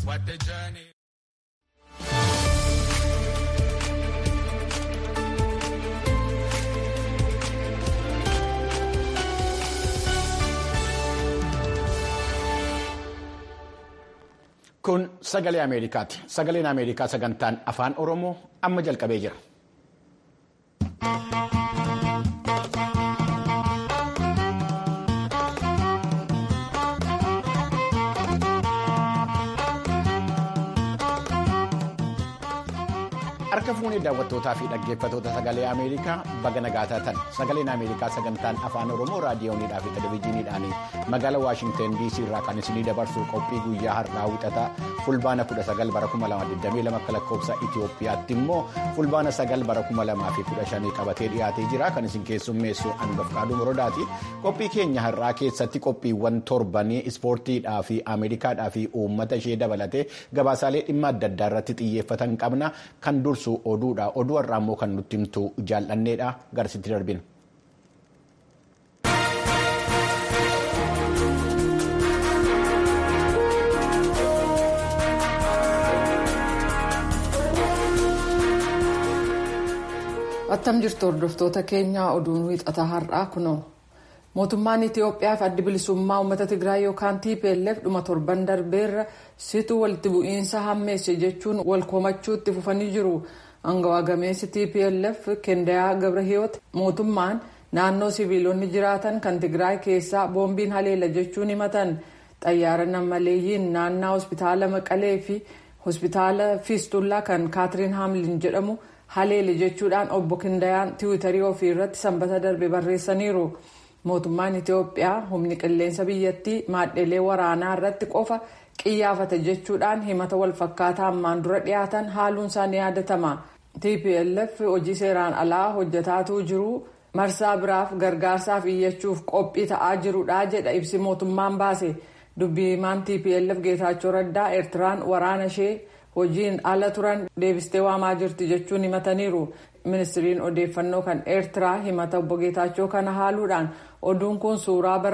What the journey. Kun sagalee Ameerikaati. Sagaleen Ameerikaa sagantaan afaan Oromoo amma jalqabee jira. Harka fuunee daawwattootaa fi dhaggeeffattoota sagalee Ameerikaa baga nagaa taatan sagaleen Ameerikaa sagantaan afaan Oromoo raadiyooniidhaa fi televizyiiniidhaan magaalaa Waashinten DC irraa kan isinii dabarsu qophii guyyaa har'aa wixataa fulbaana 19 bara 2022 akka lakkoofsa Itoophiyaatti immoo fulbaana 9 bara 2015 qabatee dhiyaatee jira kan isin keessummeessu Anbafqaaduu Morodaati. Qophii keenya har'aa keessatti qophiiwwan torbanii ispoortiidhaa fi Ameerikaadhaa fi uummata ishee dabalatee gabaasaalee dhimma adda addaa irratti xiyyeeffatan qabna kan dursu. oduudha oduu har'aa immoo kan nutti himtu jaallanneedha garasitti darbina. attam jirtu hordoftoota keenyaa oduun wiixataa har'aa kunoo mootummaan itiyoophiyaa fi addi bilisummaa uummata tigraay yookaan tplf dhuma torban darbeerra situu walitti bu'iinsa hammeesse jechuun wal komachuutti fufanii jiru angawaa gameessi tplf kendayaa gabrahiyoot mootummaan naannoo siviilonni jiraatan kan tigraay keessaa boombiin haleela jechuun himatan xayyaara nammaleeyyiin naannaa hospitaala maqalee fi hospitaala fiistullaa kan kaatiriin haamlin jedhamu haleele jechuudhaan obbo kendayaan tiwiitarii ofii irratti sanbata darbe barreessaniiru. mootummaan itiyoophiyaa humni qilleensa biyyattii maadheelee waraanaa irratti qofa qiyyaafate jechuudhaan himata walfakkaataa ammaan dura dhiyaatan haaluun isaanii yaadatama tplf hojii seeraan alaa hojjetaatuu jiru marsaa biraaf gargaarsaaf iyyachuuf qophii ta'aa jirudha jedha ibsi mootummaan baase dubbii himaan tplf geetaachoo raddaa eertiraan waraana ishee hojiin ala turan deebistee waamaa jirti jechuun himataniiru ministiriin odeeffannoo kan eertiraa himata obbo geetaachoo kana haaluudhaan oduun kun suuraa bara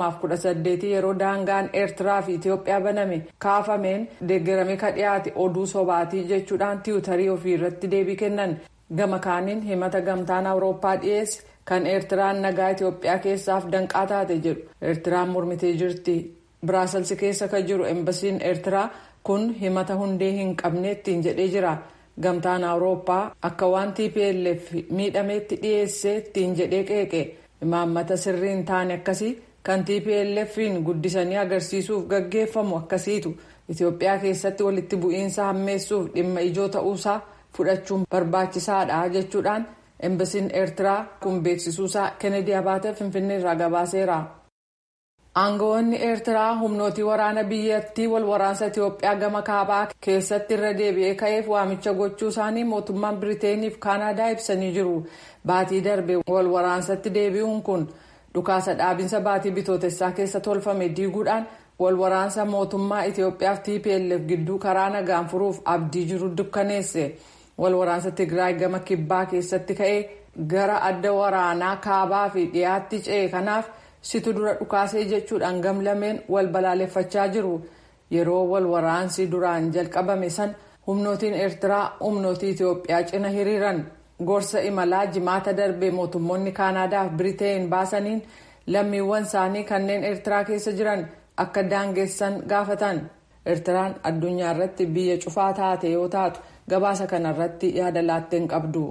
2018 yeroo daangaan eertiraa fi itiyoophiyaa baname kaafameen deeggarame ka dhiyaate oduu sobaatii jechuudhaan tiwutarii ofii irratti deebii kennan gama kaaniin himata gamtaan awurooppaa dhiyeesse kan eertiraan nagaa itiyoophiyaa keessaaf danqaa taate jedhu eertiraan mormitee jirti biraaselsi keessa ka jiru embasiin eertiraa kun himata hundee hin qabne ittiin jedhee jira. gamtaan awurooppaa akka waan tplf miidhameetti dhiyeessee ittiin jedhee qeeqe imaammata sirrii hin taane akkasii kan tplf'n guddisanii agarsiisuuf gaggeeffamu akkasiitu itiyoophiyaa keessatti walitti bu'iinsa hammeessuuf dhimma ijoo ta'uusaa fudhachuun barbaachisaadha jechuudhaan embasiin eertiraa kun beeksisuusaa kennedy abaatee finfinnee irraa gabaaseera. aangawoonni eertiraa humnootii waraana biyyattii wal waraansa itiyoophiyaa gama kaabaa keessatti irra deebi'ee ka'eef waamicha gochuu isaanii mootummaan biriteenii fi kaanaadaa ibsanii jiru baatii darbe wal waraansatti deebi'uun kun dhukaasa dhaabinsa baatii bitootessaa keessa tolfame diiguudhaan wal waraansa mootummaa itiyoophiyaa fi tplf gidduu karaa nagaan furuuf abdii jiru dukkaneesse wal waraansa tigraay gama kibbaa keessatti ka'ee gara adda waraanaa kaabaa fi dhiyaatti ce'e kanaaf. situ dura dhukaasee jechuudhaan gamlameen wal balaaleffachaa jiru yeroo wal waraansi duraan jalqabame san humnootiin eertiraa humnootii itiyoophiyaa cina hiriiran gorsa imalaa jimaata darbe mootummoonni kaanaadaa fi biriteen baasaniin lammiiwwan isaanii kanneen eertiraa keessa jiran akka daangessan gaafatan eertiraan addunyaa irratti biyya cufaa taate yoo taatu gabaasa kanarratti yaada laatteen qabdu.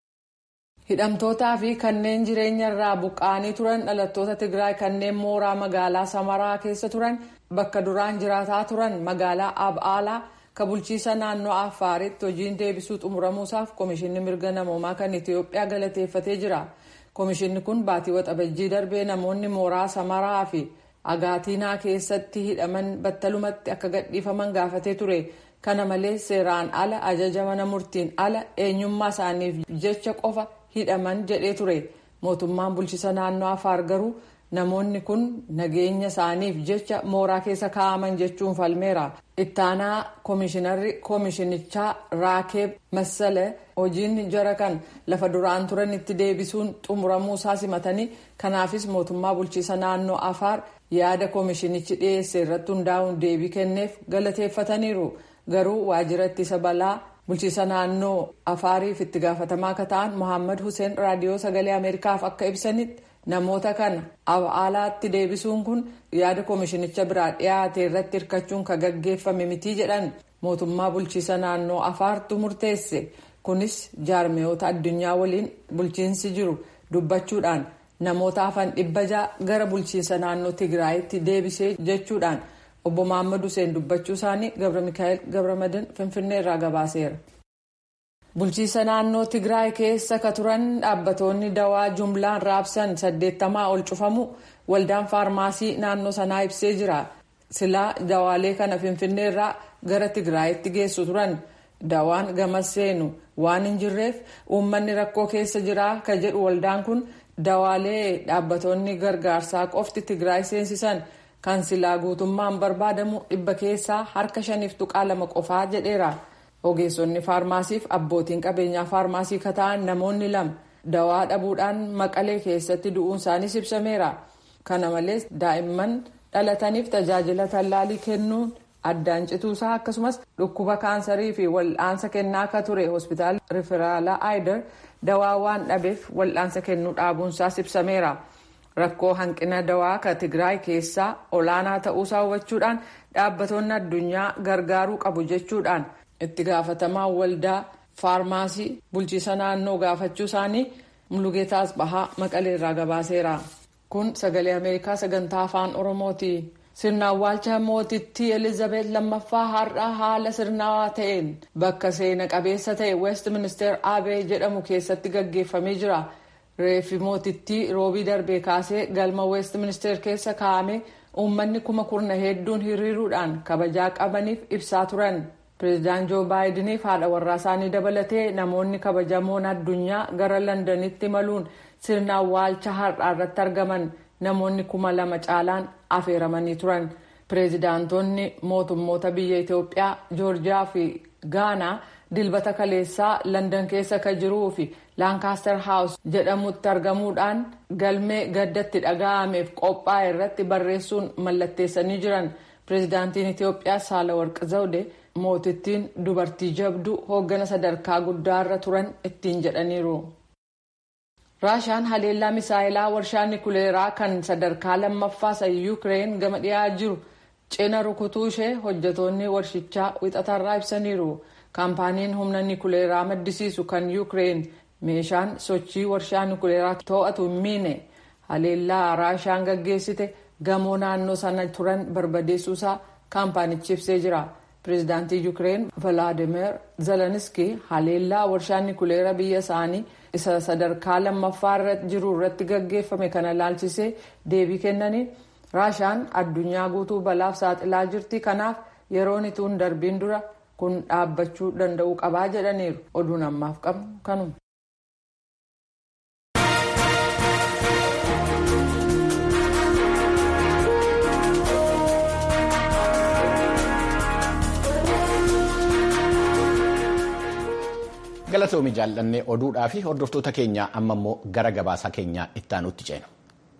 hidhamtootaa fi kanneen jireenya irraa buqqa'anii turan dhalattoota tigraay kanneen mooraa magaalaa samaraa keessa turan bakka duraan jiraataa turan magaalaa ab'aalaa ka bulchiisa naannoo affaaritti hojiin deebisuu xumuramuusaaf komishinni mirga namoomaa kan itiyoophiyaa galateeffatee jira komishinni kun baatii waxabajjii darbee namoonni mooraa samaraa fi agaatiinaa keessatti hidhaman battalumatti akka gadhiifaman gaafatee ture kana malees seeraan ala ajaja mana murtiin ala eenyummaa isaaniif jecha qofa hidhaman jedhee ture mootummaan bulchiisa naannoo afaar garuu namoonni kun nageenya isaaniif jecha mooraa keessa kaa'aman jechuun falmeera ittaanaa koomishinarri koomishinichaa raakeeb massale hojiin jara kan lafa duraan turan itti deebisuun xumuramuu isaa simatanii kanaafis mootummaa bulchiisa naannoo afaar yaada koomishinichi dhiyeesse irratti hundaa'uun deebii kenneef galateeffataniiru garuu waajjira ittisa balaa bulchiisa naannoo afaariif itti gaafatamaa akka ta'an mohaammed hussein raadiyoo sagalee ameerikaaf akka ibsanitti namoota kana alaatti deebisuun kun yaada koomishinicha biraa dhiyaate irratti hirkachuun kan gaggeeffame mitii jedhan mootummaa bulchiisa naannoo afaartu murteesse kunis jaarmiyoota addunyaa waliin bulchiinsi jiru dubbachuudhaan namoota hafan dhibba ja'a gara bulchiinsa naannoo tigraayitti deebisee jechuudhaan obbo Mohaammed Hussein dubbachuu isaanii Gabra Mikaa'el Gabramadan Finfinnee irraa gabaaseera. Bulchiinsa naannoo Tigraay keessa ka turan dhaabbatoonni dawaa jumlaan raabsan saddeettamaa ol cufamu waldaan faarmaasii naannoo sanaa ibsee jira. Silaa dawaalee kana Finfinnee irraa gara Tigraayitti geessu turan. Dawaan gamas seenu waan hin jirreef uummanni rakkoo keessa jira ka jedhu waldaan kun dawaalee dhaabbatoonni gargaarsaa qofti Tigraay seensisan kan silaa guutummaan barbaadamu dhibba keessaa harka shaniif tuqaa lama qofaa jedheera. Ogeessonni faarmaasiif abbootiin qabeenyaa faarmaasii ka ta'an namoonni lama dawaa dhabuudhaan maqalee keessatti du'uun isaaniis ibsameera. Kana malees daa'imman dhalataniif tajaajila tallaalii kennuun addaan cituusaa akkasumas dhukkuba kaansarii fi wal'aansa kennaa akka ture hospitaala riferaalaa aayidar dawaa waan dhabeef wal'aansa kennuu dhaabuunsaas ibsameera. Rakkoo hanqina dawaa ka Tigraay keessaa olaanaa ta'uusaa hubachuudhaan dhaabbatoonni addunyaa gargaaruu qabu jechuudhaan itti gaafatamaa waldaa faarmaasii bulchiisa naannoo gaafachuu isaanii mulugeetaas bahaa maqalee irraa gabaaseera. Kun sagalee Ameerikaa sagantaa afaan Oromooti. Sirna awwaalcha mootittii Elizabeet lammaffaa har'a haala sirnaawaa ta'een bakka seena qabeessa ta'e West Minister Abee jedhamu keessatti gaggeeffamee jira. Reeffi mootittii roobii darbee kaasee galma West Minister keessa kaa'ame uummanni kuma kurna hedduun hiriiruudhaan kabajaa qabaniif ibsaa turan. Pireezidaant Joo Baayidiniif haadha warraa isaanii dabalatee namoonni kabajamoon addunyaa gara Londanitti imaluun sirna awwaalcha har'aa irratti argaman namoonni kuma lama caalaan afeeramanii turan. Pireezidaantonni mootummoota biyya Itoophiyaa, Joorjiyaa fi Gaanaa dilbata kaleessaa London keessa ka jiruu fi Laankaastar Haawus jedhamutti argamuudhaan galmee gaddatti dhaga'ameef qophaa'e irratti barreessuun mallatteessanii jiran. Pireezidaantiin Itoophiyaa Saalawarqi Zawde mootittiin dubartii jabduu hooggana sadarkaa guddaarra turan ittiin jedhaniiru. raashaan haleellaa misaayilaa warshaa nikuleeraa kan sadarkaa lammaffaa isa yuukireen gama dhiyaa jiru cina rukutuu ishee hojjetoonni warshichaa wixatarraa ibsaniiru. kaampaaniin humna nikuleeraa maddisiisu kan yuukireen meeshaan sochii warshaa nikuleeraa to'atu hin miine haleellaa raashaan gaggeessite gamoo naannoo sana turan barbadeessuusaa kaampaanichi ibsee jira. pireezidaantii yuukireen valaadimeer zeleniski haleellaa warshaa nikuleeraa biyya isaanii isa sadarkaa lammaffaa irra jiru irratti gaggeeffame kana ilaalchisee deebii kennanii raashaan addunyaa guutuu balaaf saaxilaa jirti kanaaf yeroon ituu hin darbiin dura kun dhaabbachuu danda'uu qabaa jedhaniiru oduun ammaaf qabnu kanuma. galatoomii jaallannee oduudhaa fi hordoftoota keenya amma immoo gara gabaasaa keenya ittaanutti ceenu.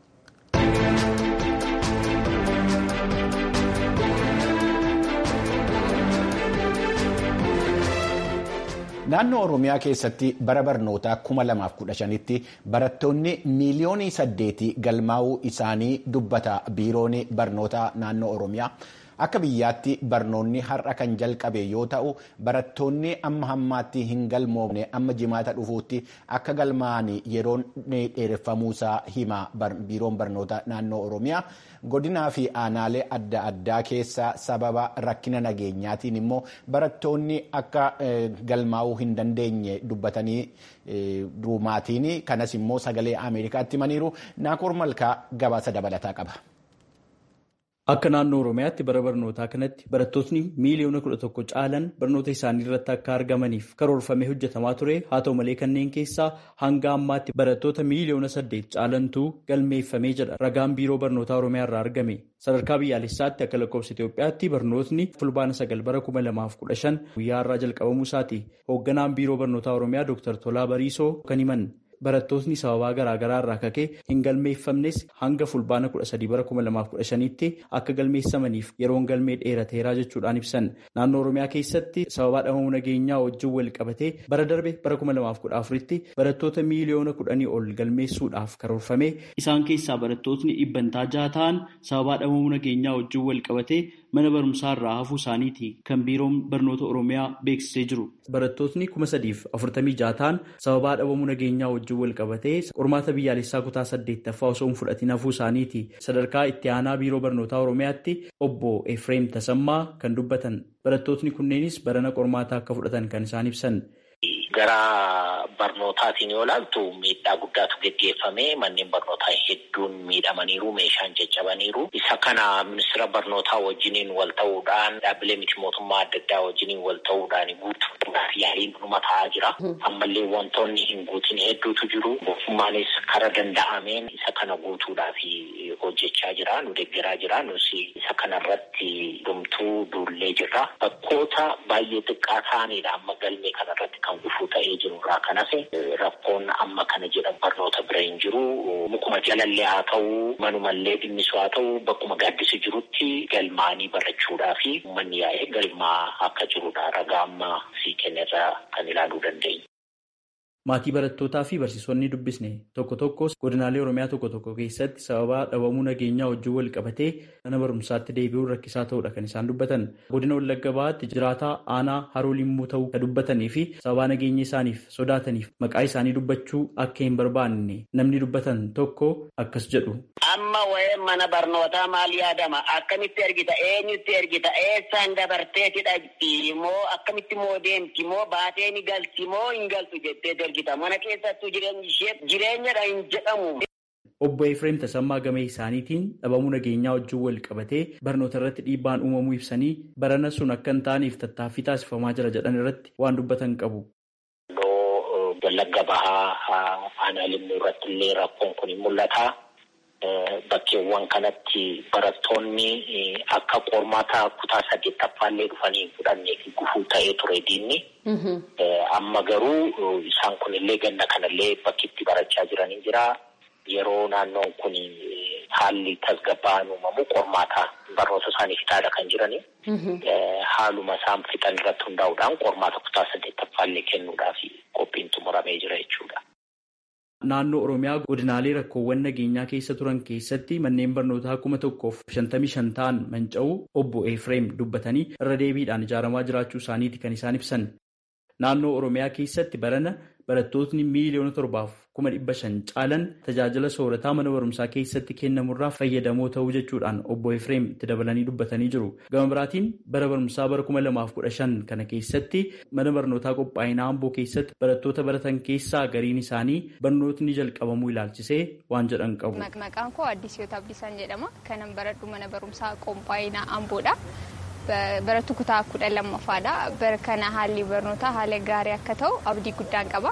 naannoo oromiyaa keessatti bara barnootaa 2015tti barattoonni miiliyoonii saddeetii galmaa'uu isaanii dubbata biiroon barnoota naannoo oromiyaa. akka biyyaatti barnoonni har'a kan jalqabe yoo ta'u barattoonni amma hammaatti hin galmoofne amma jimaata dhufuutti akka galmaa'an yeroon dheereffamuusaa hima biiroon barnoota naannoo oromiyaa godinaa fi aanaalee adda addaa keessa sababa rakkina nageenyaatiin immoo barattoonni akka galmaa'uu hin dandeenye dubbatanii duumaatiin kanas immoo sagalee ameerikaatti himaniiru naakoor malkaa gabaasa dabalataa qaba. Akka naannoo Oromiyaatti bara barnootaa kanatti barattootni miiliyoona kudha tokko caalan barnoota isaanii irratti akka argamaniif karoorfamee hojjetamaa ture haa ta'u malee kanneen keessaa hanga ammaatti barattoota miiliyoona saddeet caalantuu galmeeffamee jedha ragaan biiroo barnootaa Oromiyaa irraa argame. Sadarkaa biyyaalessaatti akka lakkoofsa Itoophiyaatti barnootni fulbaana sagal bara kuma lamaaf kudha shan guyyaa irraa jalqabamuu isaati. Hoogganaan biiroo barnootaa Oromiyaa Dr. Tolaa Bariisoo kan himan. barattootni sababaa garaagaraa irraa kakee hin galmeeffamnes hanga fulbaana kudha sadii bara kuma lamaaf kudha shaniitti akka galmeessamaniif yeroon galmee dheerateeraa jechuudhaan ibsan naannoo oromiyaa keessatti sababaa dhabamuu nageenyaa wajjin wal qabatee bara darbe bara kuma lamaaf kudha afuritti barattoota miiliyoona kudhanii ol galmeessuudhaaf karoorfame isaan keessaa barattootni dhibbantaa jaha ta'an sababaa dhabamuu nageenyaa wajjin wal qabatee mana barumsaa irraa hafuu isaaniiti kan biiroon barnoota oromiyaa beeksisee jiru. Barattootni kuma sadiif afurtamii jaha ta'an sababaa dhabamuu nageenyaa wajjin wal qabatee qormaata biyyaalessaa kutaa saddeettaffaa osoo hin fudhatin hafuu isaaniiti. Sadarkaa itti aanaa biiroo barnootaa oromiyaatti obbo Efreem Tasammaa kan dubbatan barattootni kunneenis barana qormaataa akka fudhatan kan isaan ibsan. Gara barnootaatiin yoo ilaaltu miidhaa guddaatu geggeeffame manneen barnootaa hedduun miidhamaniiru meeshaan caccabaniiru isa kana ministeera barnootaa wajjiniin wal ta'uudhaan dhaabbilee miti mootummaa adda addaa wajjiniin wal ta'uudhaan guutuudhaaf yaaliin dhuma ta'aa jira ammallee wantoonni hin guutin hedduutu jiru mootummaanis kara danda'ameen isa kana guutuudhaaf hojjechaa jira nu deeggaraa jira nus isa kanarratti dhumtuu duullee jirra bakkoota baay'ee xiqqaa ta'anidha amma galmee kanarratti kan gufuu ta'ee jiru irraa kan hafe rakkoon amma kana jedhan barnoota bira hin jiru mukuma jalallee haa ta'u manumallee dhimmisu haa ta'u bakkuma gaaddisi jirutti galmaanii barachuudhaa fi uummanni yaa'ee galmaa akka jirudha ragaa amma sii kennerraa kan ilaaluu dandeenya. Maatii barattootaa fi barsiisonni dubbisne tokko tokkos godinaalee Oromiyaa tokko tokko keessatti sababa dhabamuu nageenyaa wajjin wal qabatee mana barumsaatti deebi'uun rakkisaa ta'uudha kan isaan dubbatan. Godina Wallagga Bahaatti jiraataa aanaa haroo limmuu ta'uu kan dubbatanii fi sababa nageenya isaaniif sodaataniif maqaa isaanii dubbachuu akka hin barbaanne namni dubbatan tokko akkas jedhu. Amma wayee mana barnootaa maal yaadama? Akkamitti ergita? Eenyutti ergita? Eessaan dabarteeti dhaqxi? Moo akkamitti moo deemti? Moo baatee ni galti? Moo hin galtu jettee ergita? Mana keessattuu jireenyi ishee jireenyadha hin jedhamu. Obbo Efreem Tasammaa Gamee isaaniitiin dhabamuu nageenyaa wajjin wal qabatee barnoota irratti dhiibbaan uumamuu ibsanii barana sun akka hin taaneef tattaaffii taasifamaa jira jedhan irratti waan dubbatan qabu. Wallagga bahaa aanaa limmuu irratti illee rakkoon kun hin mul'ata. Bakkeewwan kanatti barattoonni akka qormaata kutaa saddeettaffaallee dhufanii hin fudhannee fi gufuu ta'ee ture diinni. Amma garuu isaan kunillee ganna kanallee bakki itti barachaa jiran hin jira. Yeroo naannoon kun haalli tasgabba'aan uumamu qormaata barnoota isaanii fixaadha kan jirani. Haaluma isaan fixan irratti hundaa'uudhaan qormaata kutaa saddeettaffaallee kennuudhaaf qophiin xumuramee jira jechuudha. Naannoo Oromiyaa godinaalee rakkoowwan nageenyaa keessa turan keessatti manneen barnootaa kuma tokkoof shantamii shan ta'an manca'uu obbo Efreem dubbatanii irra deebiidhaan ijaaramaa jiraachuu isaaniiti kan isaan ibsan. Naannoo Oromiyaa keessatti barana barattootni miiliyoona torbaaf kuma dhibba shan caalan tajaajila soorataa mana barumsaa keessatti kennamurraa fayyadamoo ta'uu jechuudhaan obbo Efreem itti dabalanii dubbatanii jiru. Gama biraatiin bara barumsaa bara kuma lamaaf kudha shan kana keessatti mana barnootaa qophaa'inaa Amboo keessatti barattoota baratan keessaa gariin isaanii barnootni jalqabamuu ilaalchisee waan jedhan qabu. Maqaan koo Addisiyoota Abdisaan jedhama. Kanan baradhu mana barumsaa qophaa'inaa Amboodha. Barattuu kutaa kudha lammaffaadha. Bara kana haalli barnootaa haala gaarii akka ta'u abdii guddaan qaba.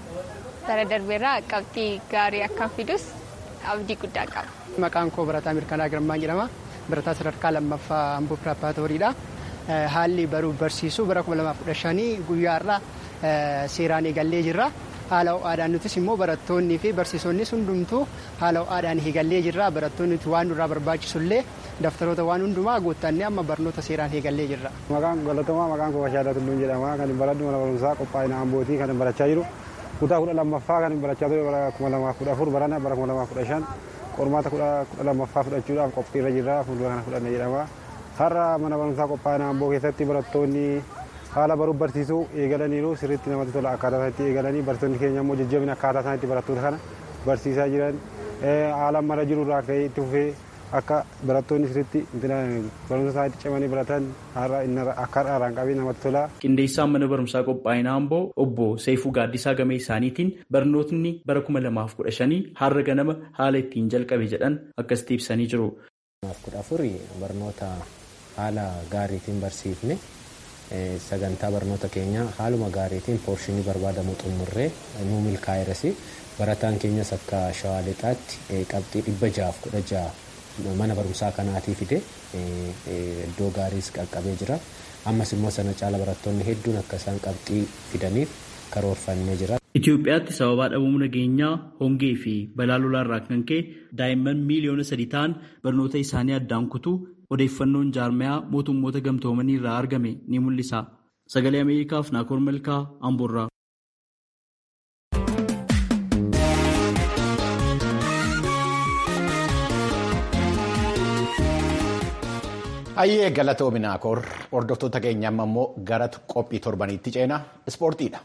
Bara darbeerraa qabxii gaarii akka fidus abdii guddaan qaba. Maqaan koo Barataa Mirkanaa Girmaa jedhama. Barataa sadarkaa lammaffaa Amboo Piraapaatooriidha. Haalli baruuf barsiisuu bara 2015 guyyaarraa seeraan eegallee jirra. Haala ho'aadhaan nutis immoo barattoonnii fi barsiisonnis hundumtuu haala ho'aadhaan eegallee jirra. Barattoonni waan nurraa barbaachisullee daftaroota waan hundumaa guuttannee amma barnoota seeraan eegallee jirra. Maqaan galatamaa maqaan koo Bashaadaa Tulluun jedhama. Kan baradhu mana barumsaa qophaa'ina Ambootii kan barachaa jiru. Kutaa kudha lammaffaa kan barachaa ture bara kuma lamaaf kudha afur barana bara kuma lamaaf kudha shan qormaata kudha lammaffaa fudhachuudhaaf qophiirra jirra fuuldura kana fudhanna jedhama. Har'a mana barumsaa qophaa'ina Amboo keessatti barattoonni haala baruuf barsiisuu eegalaniiru sirriitti namatti tola akkaataa isaatti eegalanii barsiisonni keenya immoo jajjabina akkaataa isaaniitti barattoota kana barsiisaa jiran haala mara jiru irraa ka'ee itti fufee akka barattoonni sirriitti barumsa isaaniitti cimanii baratan akka har'aan qabee namatti tola. Qindeessaan mana barumsaa qophaa'inaa Amboo obbo Seefuu Gaaddisaa Gamee isaaniitiin barnootni bara kuma lamaaf kudha shanii har'a ganama haala ittiin jalqabe jedhan akkasitti ibsanii jiru. kudha afurii barnoota haala gaariitiin barsiifne sagantaa barnoota keenya haaluma gaariitiin poorshinii barbaadamu xumurree nu milkaa'eerasi barataan keenyas akka shawaa lixaatti qabxii dhibba jaaf kudha jaha mana barumsaa kanaatii fide iddoo gaariis qaqqabee jira ammas immoo sana caala barattoonni hedduun akka isaan qabxii fidaniif karoorfannee jira. Itoophiyaatti sababaa dhabamuu nageenyaa hongee fi balaa lolaarraa kan ka'e daa'imman miiliyoona sadii ta'an barnoota isaanii addaan kutuu odeeffannoon jaarmayaa mootummoota gamtoomanii irraa argame ni mul'isa. Sagalee Ameerikaaf Naakoor Malkaa Amboorraa. Hayyee galatoomi Naakoor hordoftoota keenya amma immoo gara qophii torbaniitti ceena ispoortiidha.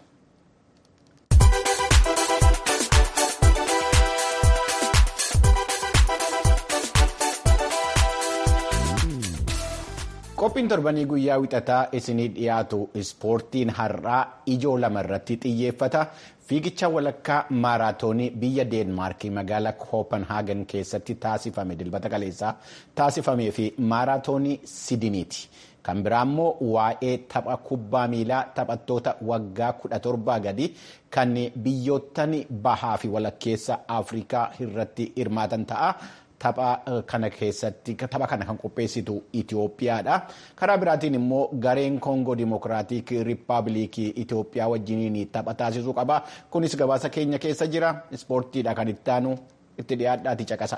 Qophiin torbanii guyyaa wixataa isinii dhiyaatu ispoortiin har'aa ijoo lama irratti xiyyeeffata. Fiigicha walakkaa maaraatoonii biyya Deenmaarkii magaalaa Koopenhaagen keessatti taasifame dilbata kaleessaa taasifamee fi maaraatoonii Sidiniiti. Kan biraa immoo waa'ee tapha kubbaa miilaa taphattoota waggaa kudha torbaa gadi kan biyyoottan bahaa fi walakkeessa Afrikaa irratti hirmaatan ta'a. Tapha kana keessatti tapha kana kan qopheessitu Itoophiyaadha. Karaa biraatiin immoo gareen Koongoo Dimokiraatik Rippaabilikii Itoophiyaa wajjiniin tapha taasisuu qaba. Kunis gabaasa keenya keessa jira. Ispoortiidha kan itti aanu itti dhiyaadhaati caqasa.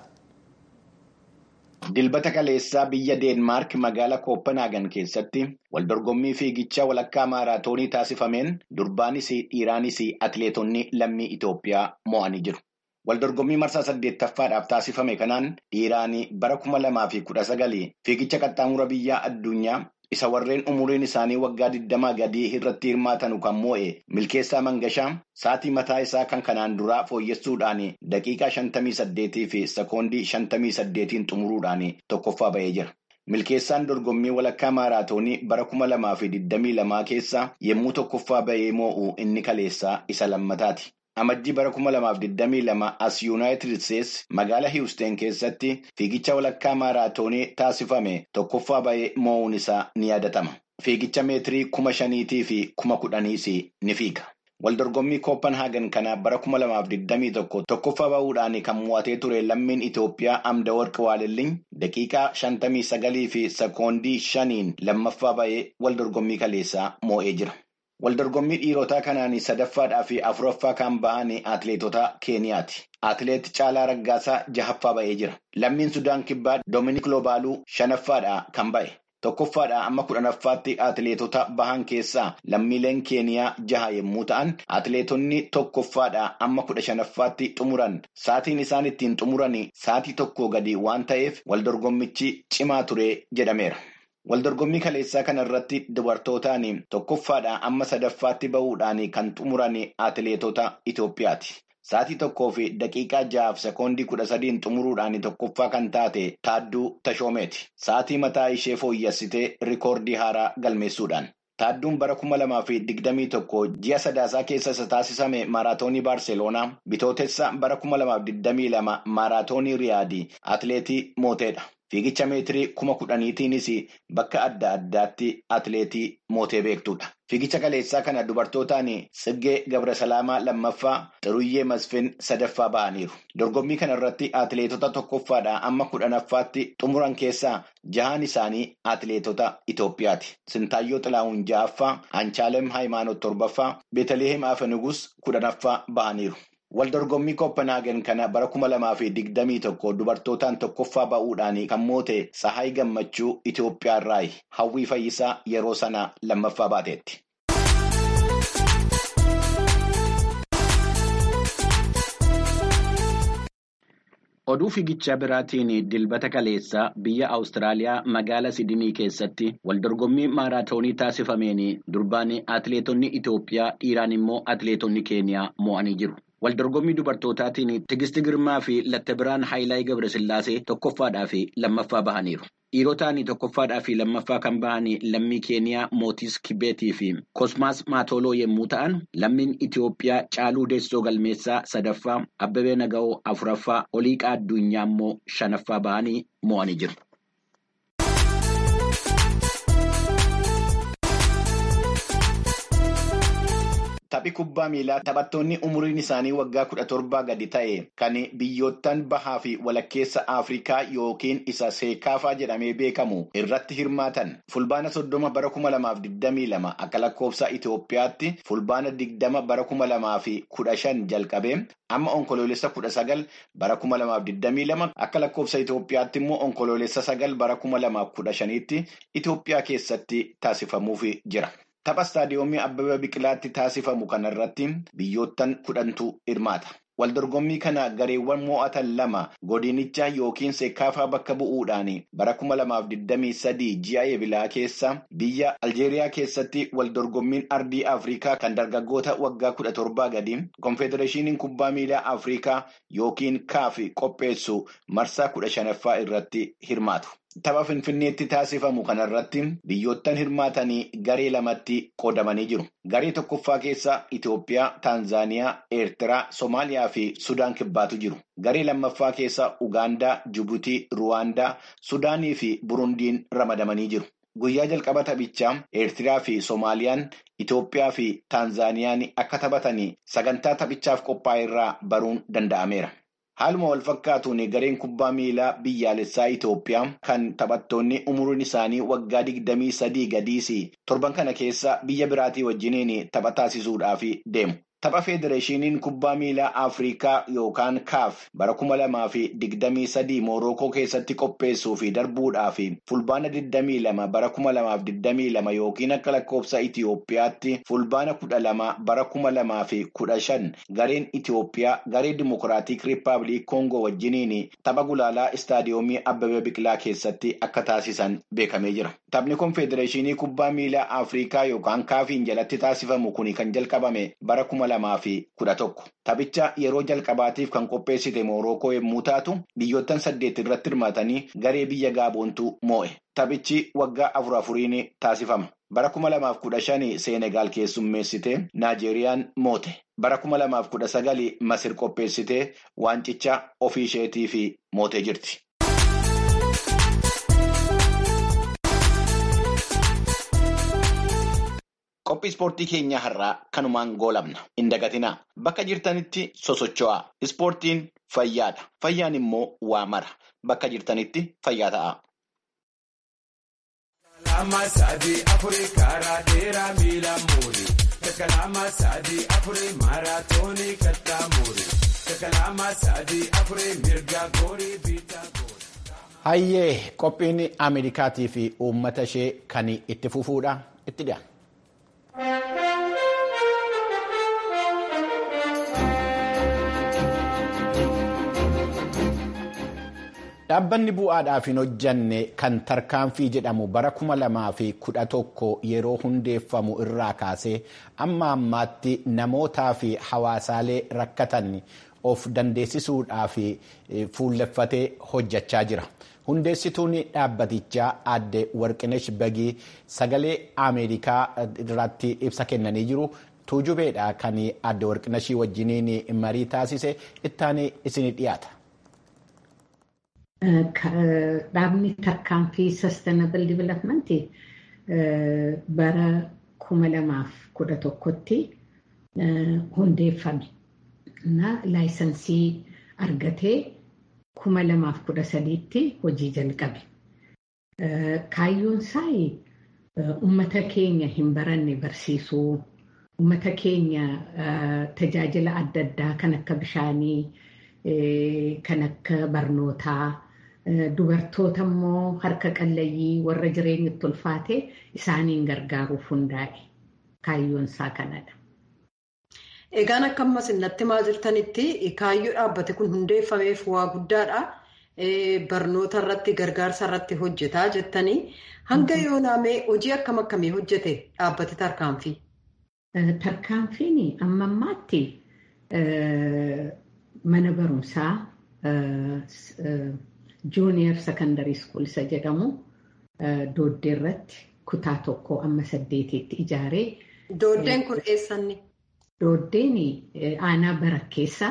Dilbata kaleessaa biyya Deenmaark magaalaa Kooppenhaagen keessatti waldorgommii fiigichaa walakkaa maaraatoonii taasifameen durbaanis dhiiraanis atileetonni lammii Itoophiyaa mo'anii jiru. Waldorgommii marsaa saddeettaffaadhaaf taasifame kanaan dhiiraan bara kuma lamaa fi kudha sagalii fiigicha qaxxaamura biyyaa addunyaa isa warreen umuriin isaanii waggaa digdamaa gadii irratti hirmaatanu kan moo'e milkeessaa mangashaa sa'atii mataa isaa kan kanaan duraa fooyyessuudhaan daqiiqaa shantamii saddeetii fi sekoondii shantamii saddeetiin xumuruudhaan tokkoffaa ba'ee jira. Milkeessaan dorgommii walakkaa maaraatoonii bara kuma lamaa fi digdamii lamaa keessa yommuu tokkoffaa ba'ee moo'u inni kaleessaa isa lammataati. Amajjii bara kuma lamaaf digdamii lama as yuunaayitid isteetsi magaalaa hiwusteen keessatti fiigicha walakkaa maaraatoonii taasifame tokkoffaa ba'ee moo'uun isaa ni yaadatama. Fiigicha meetirii kuma shaniitii fi kuma kudhaniis ni fiiga. Waldorgommii Kooppenhaagen kana bara kuma lamaaf digdamii tokko tokkoffaa ba'uudhaan kan mo'atee ture lammiin Itoophiyaa Amda Warqi Waalilliin daqiiqaa shantamii sagalii fi sekoondii shaniin lammaffaa ba'ee waldorgommii kaleessaa moo'ee jira. Waldorgommii dhiirotaa kanaan sadaffaadhaa fi afuraffaa kan ba'an atileetota Keeniyaati. Atileet Caalaa Raggaasaa jahaffaa ba'ee jira. Lammiin Sudaan Kibbaa Doominik Loobaaluu shanaffaadhaa kan ba'e. Tokkoffaadhaa amma kudhanaffaatti atileetota bahan keessaa lammiileen Keeniyaa jaha yommuu ta'an, atileetonni tokkoffaadhaa amma kudha shanaffaatti xumuran. Saatiin isaan ittiin xumuran saatii tokko gadi waan ta'eef waldorgommichi cimaa ture jedhameera. Waldorgommii kaleessaa kana irratti dubartootaan tokkoffaadhaa amma sadaffaatti ba'uudhaan kan xumuran atileetota Itoophiyaati. Saatii tokkoo fi daqiiqaa ja'aaf sekoondii kudha sadiin xumuruudhaan tokkoffaa kan taate Taadduu Tashoomeeti. Saatii mataa ishee fooyyessitee rikoordii haaraa galmeessuudhaan. Taadduun bara kuma lamaa fi digdamii tokko ji'a sadaasaa keessa isa taasisame maaraatoonii Baarseloonaa bitootessa bara kuma lamaaf digdamii lama maaraatoonii Riyaadii atileetii mooteedha. Fiigicha meetirii kuma kudhaniitiinis bakka adda addaatti atileetii mootee beektudha. Fiigicha kaleessaa kana dubartootaan Tsiggee Gabrasalaamaa lammaffaa Xiruyyee Masfin sadaffaa ba'aniiru. Dorgommii kana irratti atileetota tokkoffaadhaa amma kudhanaffaatti xumuran keessaa jahaan isaanii atileetota Itoophiyaati. Sintaayyoo Xilaawun ja'affaa, Anchaalem Haayimaanoot torbaffaa, Beetaliheem Afenugus kudhanaffaa ba'aniiru. Waldorgommii Kooppenhaagen kana bara kuma lamaa fi digdamii tokko dubartootaan tokkoffaa ba'uudhaan kan moote Tsahaay Gammachuu Itoophiyaa irraa hawwii fayyisaa yeroo sana lammaffaa baateetti. Oduu fiigichaa biraatiin dilbata kaleessaa biyya Awustiraaliyaa magaalaa Sidinii keessatti waldorgommii maaraatoonii taasifameen durbaan atileetonni Itoophiyaa dhiiraan immoo atileetonni Keeniyaa mo'anii jiru. Waldorgommii dubartootaatiin Tigisti Girmaa fi Lattabiraan Haayilaay Gabrasillaasee tokkoffaadhaa fi lammaffaa bahaniiru. Dhiirotaan tokkoffaadhaa fi lammaffaa kan bahan lammii Keeniyaa Mootis Kibeetii fi Kosmaas Maatoloo yommuu ta'an, lammiin Itoophiyaa Caaluu Deessoo Galmeessaa sadaffaa, Abbabee Naga'oo afuraffaa, Oliiqaa Addunyaa immoo shanaffaa bahanii mo'anii jiru. Taphi kubbaa miilaa taphattoonni umuriin isaanii waggaa kudha torbaa gadi ta'e kan biyyoottan bahaa fi walakkeessa Afrikaa yookiin isa seekaafaa jedhamee beekamu irratti hirmaatan fulbaana soddoma bara kuma lamaaf digdamii lama akka lakkoofsa Itoophiyaatti fulbaana digdama bara kuma lamaa fi kudha shan jalqabee amma onkoloolessa kudha sagal bara kuma lamaaf digdamii lama akka lakkoofsa Itoophiyaatti immoo onkoloolessa sagal bara kuma lamaaf kudha shaniitti Itoophiyaa keessatti taasifamuuf jira. Tapha istaadiyoomii Abbabaa Biqilaatti taasifamu kanarratti biyyoottan kudhantu hirmaata. Waldorgommii kana gareewwan mo'atan lama godinicha yookiin seekaafaa bakka bu'uudhaan bara kuma lamaaf digdamii sadii ji'a eebilaa keessa biyya Aljeeriyaa keessatti waldorgommiin ardii Afrikaa kan dargaggoota waggaa kudha torbaa gadi konfedereeshiniin kubbaa miilaa Afrikaa yookiin kaafi qopheessu marsaa kudha shanaffaa irratti hirmaatu. Tapha Finfinneetti taasifamu kanarratti biyyoottan hirmaatanii garee lamatti qoodamanii jiru. Garee tokkoffaa keessa Itoophiyaa, Taanzaaniyaa, Eertiraa, Somaaliyaa fi Sudaan kibbaatu jiru. Garee lammaffaa keessa Ugaandaa, Jibuutii, Ruwaandaa, Sudaanii fi Burundiin ramadamanii jiru. Guyyaa jalqaba taphichaa Eertiraa fi Somaaliyaan Itoophiyaa fi Taanzaaniyaan akka taphatanii sagantaa taphichaaf qophaa'e irraa baruun danda'ameera. Haaluma wal fakkaatuun gareen kubbaa miilaa biyyaalessaa Itoophiyaa kan taphattoonni umuriin isaanii waggaa digdamii sadii gadiis torban kana keessa biyya biraatii wajjiniin tapha taasisuudhaaf deemu. Tapha Federeeshiniin kubbaa miilaa Afrikaa yookaan kaaf bara kuma lamaa fi digdamii sadii Moorookoo keessatti qopheessuu fi darbuudhaaf fulbaana digdamii lama bara kuma lamaaf digdamii lama yookiin akka lakkoofsa Itoophiyaatti fulbaana kudha lama bara kuma lamaa fi kudha shan gareen Itoophiyaa garee Dimokiraatik Rippaabilik Koongoo wajjiniin tapha gulaalaa istaadiyoomii Abbabee Biqilaa keessatti akka taasisan beekamee jira. Taphni Konfedereeshinii kubbaa miilaa Afrikaa yookaan kaafiin jalatti taasifamu kun kan jalqabame bara kuma lamaa fi kudha tokko. Taphicha yeroo jalqabaatiif kan qopheessite Moorookoo yommuu taatu biyyoottan saddeet irratti hirmaatanii garee biyya Gaaboontu moo'e. Taphichi waggaa afur afuriin taasifama. Bara kuma lamaaf kudha shani Seenegaal keessummeessitee Naajeeriyaan moote. Bara kuma lamaaf kudha sagali Masir qopheessitee waancicha ofii isheetii fi mootee jirti. Qophii ispoortii keenya har'aa kanumaan goolabna. Hin dagatinaa. Bakka jirtanitti sosocho'aa. Ispoortiin fayyaadha. Fayyaan immoo waa mara. Bakka jirtanitti fayyaa ta'a. Kalama sadii afurii karaa dheeraa miila muuri. Kalama sadii afurii maaraatoonii kattaa muuri. Kalama sadii afurii mirga goorii biitaa goori. Hayyee qophiin Ameerikaatii fi uummata ishee kan itti fufuudha. Itti dhiyaata. Dhaabbanni bu'aadhaaf hin hojjanne kan tarkaanfii jedhamu bara kuma lamaa fi kudha tokko yeroo hundeeffamu irraa kaasee amma ammaatti namootaa fi hawaasaalee rakkatan of dandeessisuudhaaf fuulleffatee hojjechaa jira. Hundeessituun dhaabbatichaa aadde Warqinesh Bagii sagalee Ameerikaa irratti ibsa kennanii jiru. Tuujubeedha kan aadde Warqinashii wajjiniin marii taasise ittaanii isin dhiyaata. Dhaabni tarkaanfii Sustainable Development bara kuma lamaaf kudha tokkotti hundeeffame. Laayisansii argatee kuma lamaaf kudha sadiitti hojii jalqabe. Kaayyoon isaa uummata keenya hin baranne barsiisuu, uummata keenya tajaajila adda addaa kan akka bishaanii, kan akka barnootaa, dubartoota immoo harka qallayyii warra jireenyatti ulfaate isaaniin gargaaruuf hundaa'e. Kaayyoon isaa kanadha. Egaan akka ammas natti maa jirtanitti kaayyoo dhaabbate kun hundeeffameef waa guddaadha. Barnoota irratti gargaarsa irratti hojjetaa jettanii hanga yoonaamee hojii akkam akkamii hojjete dhaabbate tarkaanfii? Tarkaanfiin amma ammaatti mana barumsaa juuniyer sekondarii skuul isa jedhamu dooddee irratti kutaa tokko amma saddeetitti ijaaree. Dooddeen kun eessanni? Dooddeen aanaa barakkeessa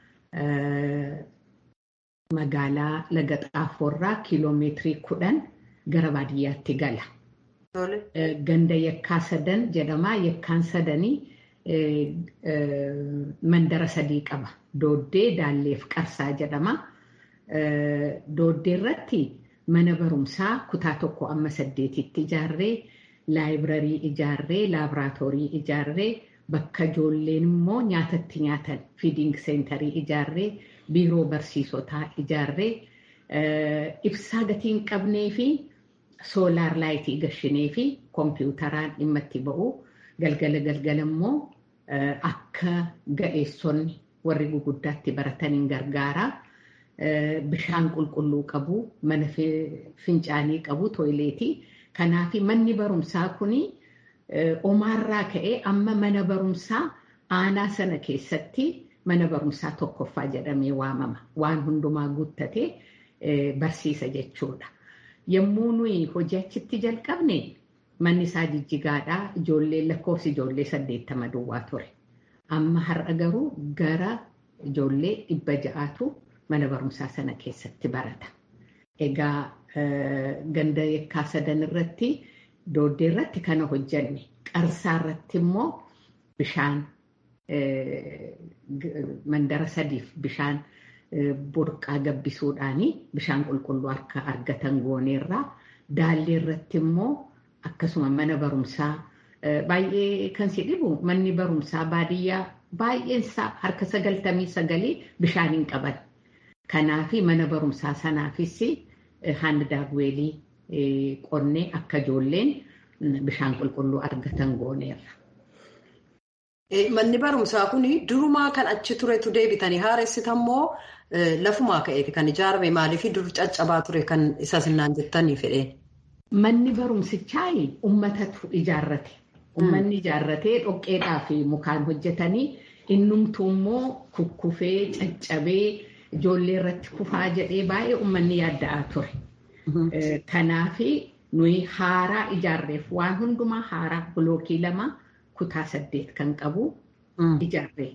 magaalaa laga xaafoorraa kiiloomeetirii kudhan gara baadiyyaatti gala. Ganda yakkaa sadan jedhamaa yakkaan sadanii mandara sadii qaba. Dooddee Daalleef Qarsaa jedhama. Dooddee irratti mana barumsaa kutaa tokko amma saddeetitti ijaarree laayibirarii ijaarree laaboraatoorii ijaarree bakka ijoolleen immoo nyaatatti nyaatan fiiding seentarii ijaarree biiroo barsiisotaa ijaarree ibsaa gatii hin qabnee fi soolaar laayitii gashinee fi kompiitaraan dhimma itti ba'u galgala galgala immoo akka ga'eessonni warri guguddaatti barataniin gargaaraa. Bishaan qulqulluu qabu, mana fincaanii qabu, tooyileetii. Kanaaf manni barumsaa kun omaarraa ka'ee amma mana barumsaa aanaa sana keessatti mana barumsaa tokkoffaa jedhamee waamama. Waan hundumaa guuttatee barsiisa jechuudha. Yommuu nuyi hojii achitti jalqabne manni isaa jijjigaadhaa ijoollee lakkoofsi ijoollee saddeettama duwwaa ture. Amma har'a garuu gara ijoollee dhibba ja'aatu mana barumsaa sana keessatti barata. Egaa ganda yakkaa sadan irratti dooddee irratti kana hojjanne qarsaa irratti immoo bishaan mandara sadiif bishaan burqaa gabbisuudhaanii bishaan qulqulluu akka argatan gooneerraa daallee irratti immoo akkasuma mana barumsaa baay'ee kan si dhibu manni barumsaa baadiyyaa baay'eensaa harka sagaltamii sagalii bishaan hin qaban. Kanaafi mana barumsaa sanaafis handa daagweelii qonnee akka ijoolleen bishaan qulqulluu argatan gooneerra. Manni barumsaa kun durumaa kan achi turetu deebitanii haaressitan moo lafumaa ka'eeti kan ijaarame maaliif dur caccabaa ture kan isa sinnaan jettanii fedheen? Manni barumsichaa uummatatu ijaarrate. Uummanni ijaarratee dhoqqeedhaa fi mukaan hojjetanii innumtuu immoo kukkufee caccabee. Ijoollee irratti kufaa jedhee baay'ee uummanni yaadda'aa ture. Kanaaf nuyi haaraa ijaarreef waan hundumaa haaraa bilookii lama kutaa saddeet kan qabu ijaarree.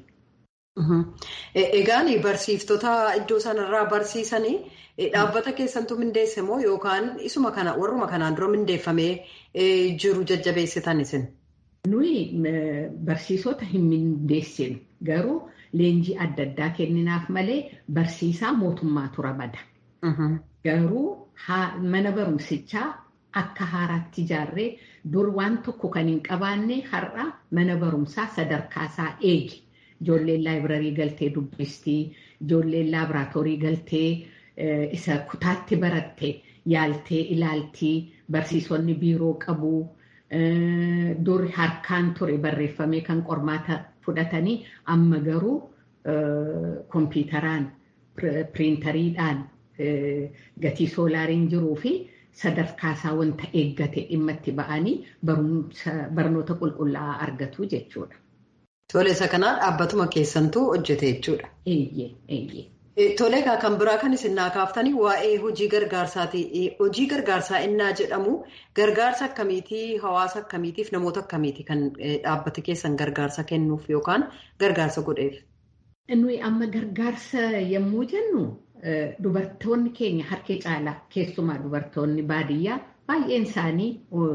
Egaan barsiiftota iddoo sanarraa barsiisanii dhaabbata keessantu mindeesse moo yookaan isuma kana warruma kanaan dura mindeeffamee jiru jajjabeessitan isin? Nuyi barsiisota hin mindeessinu garuu. Leenjii adda addaa kenninaaf malee barsiisaa mootummaatu ramada. Garuu mana barumsichaa akka haaraatti ijaarree dur waan tokko kan hin qabaanne har'a mana barumsaa sadarkaasaa eegi. Ijoolleen laayibirarii galtee dubbistii, ijoolleen laaboraatoorii galtee isa kutaatti baratte yaaltee ilaaltii, barsiisonni biiroo qabu. Dur harkaan ture barreeffamee kan qormaata fudhatanii amma garuu kompiitaraan piriintariidhaan gatii soolaariin jiruu fi sadarkaasaa wanta eeggate dhimma itti ba'anii barnoota qulqullaa'aa argatu jechuudha. Tole isa kanaa dhaabbatuma keessantuu hojjete jechuudha. Eeyyee eeyyee. Tole egaa kan biraa kan isin naa kaaftanii waa'ee hojii gargaarsaati. Hojii gargaarsaa innaa jedhamu gargaarsa akkamiitii hawaasa akkamiitiif namoota akkamiiti kan dhaabbati keessan gargaarsa kennuuf yookaan gargaarsa godheef? Nuyi amma gargaarsa yommuu jennu dubartoonni keenya harki caalaa keessumaa dubartoonni baadiyyaa baay'een isaanii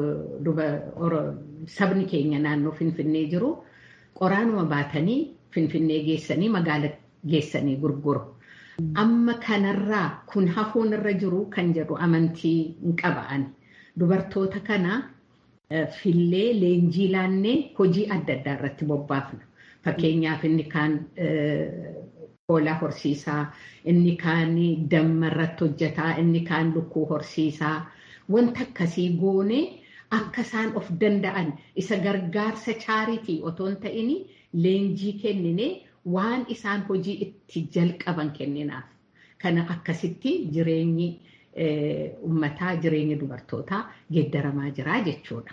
sabni keenya naannoo Finfinnee jiru qoraanuma baatanii Finfinnee geessanii magaala geessanii gurguru. Amma kanarraa kun hafuun irra jiru kan jedhu amantii hin qaba'an. Dubartoota kana fillee leenjii laannee hojii adda addaa irratti bobbaafna. Fakkeenyaaf inni kaan hoolaa horsiisaa, inni kaan damma irratti hojjetaa, inni kaan lukkuu horsiisaa. Wanta akkasii goonee akka isaan of danda'an isa gargaarsa chaaritii otoo hin ta'in leenjii kenninee waan isaan hojii itti jalqaban kenninaaf. Kana akkasitti jireenyi uummataa jireenyi dubartootaa geeddaramaa jira jechuudha.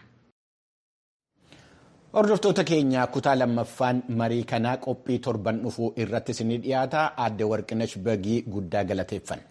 Hordoftoota keenya kutaa lammaffaan marii kanaa qophii torban dhufuu irratti isinii dhiyaata aadde Warqinash Bagii guddaa galateeffanna.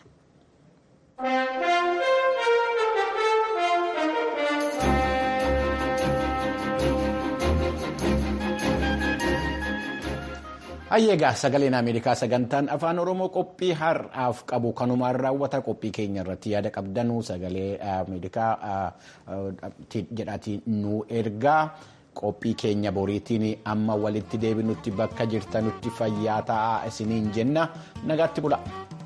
Hayyeegaa sagaleen Ameerikaa sagantaan afaan Oromoo qophii har'aaf qabu kanumaan raawwata qophii keenya irratti yaada qabdanuu sagalee Ameerikaa jedhaatii nu ergaa qophii keenya boriitiin amma walitti deebinutti bakka jirtanutti fayyaa ta'aa isiniin jenna nagaatti bula.